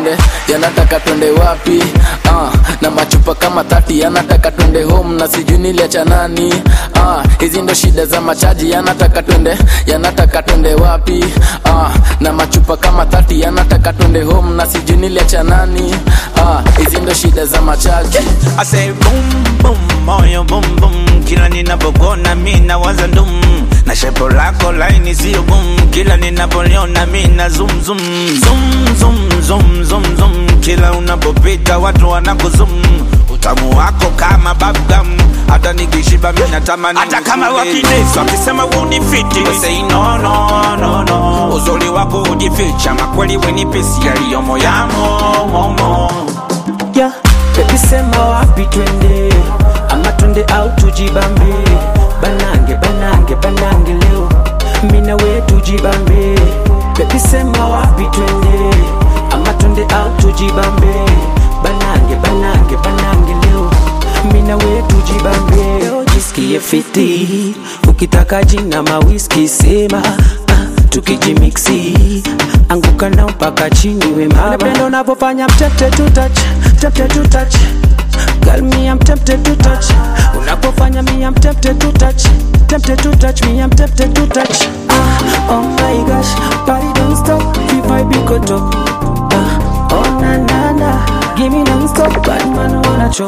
twende yanataka twende wapi ah, na machupa kama tati yanataka twende home na sijui niliacha nani ah, hizi ndo shida za machaji yanataka twende yanataka twende wapi ah, na machupa kama tati yanataka twende home na sijui niliacha nani ah, hizi ndo shida za machaji I say boom boom moyo boom boom kila ninapokona mi nawaza ndum na shepo lako laini sio boom kila ninapoliona mi na zoom zoom zoom zoom zoom zoom zoom kila unapopita watu wanakuzum utamu wako kama bubblegum hata nikishiba mi natamani hata kama wakinesi wakisema unifiti We say no no no no uzuri wako ujificha makweli wenipesi yaliyomo yamo momo yeah. Baby sema wapi twende ama twende au tujibambe banange banange banange leo mina we tujibambe Baby sema wapi twende ama twende au tujibambe banange banange banange leo mina we tujibambe leo jisikie fiti ukitaka jina mawiski sema ah, tukijimiksi anguka na mpaka chini we mama napenda unavyofanya mtete to touch tempted to touch Girl, me I'm tempted to touch Unapofanya me I'm tempted to touch Tempted to touch me I'm tempted to touch ah, Oh my gosh, body don't stop If I be good up ah, Oh na na na Give me non-stop Bad man wanna chop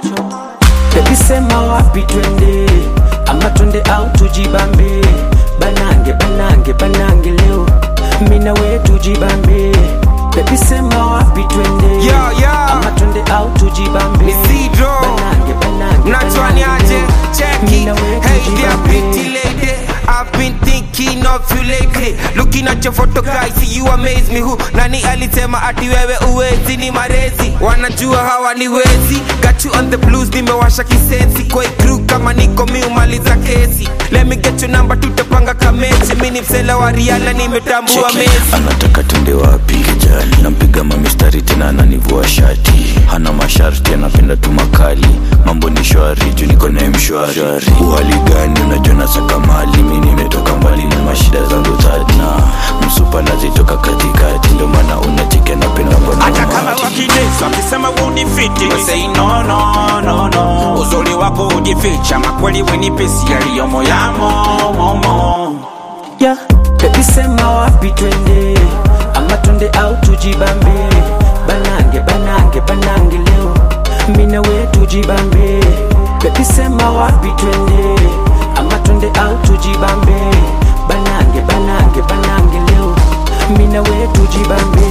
Baby sema wapi twende Ama twende au tujibambe Banange banange banange leo Mina we tujibambe Baby sema wapi twende Yo, yo. Ama twende au tujibambe Ni Sidro. Banange banange Mnachwani banange aje leo. cheki Mina we Hey there tujibambe. pretty lady I've been thinking of you lately Looking at your photo guys see you amaze me who Nani alisema ati wewe uwezi ni marezi Wanajua hawa ni wezi Got you on the blues nimewasha kisensi Kwa hii crew kama niko miumaliza kesi Let me get your number tutapanga kamechi Mini msela wa Rihanna nimetambua Cheki, Messi anataka twende wapi kijali nampiga mamistari tena ananivua shati hana masharti anapenda tu makali mambo ni shwari juu niko naye mshwari uhali gani unajua nasaka mali mi nimetoka mbali na mashida zangu tadna msupa nazitoka katikati ndio maana unacheke napenda mbona hata kama umati. wakinesi wakisema unifiti We say no no no no uzuri wako ujificha makweli wenipesi yaliyomo yamo momo yeah. Baby sema wapi twende ama twende au tujibambe banange banange banange leo mina we tujibambe Baby sema wapi twende ama twende au tujibambe banange banange banange leo mina we tujibambe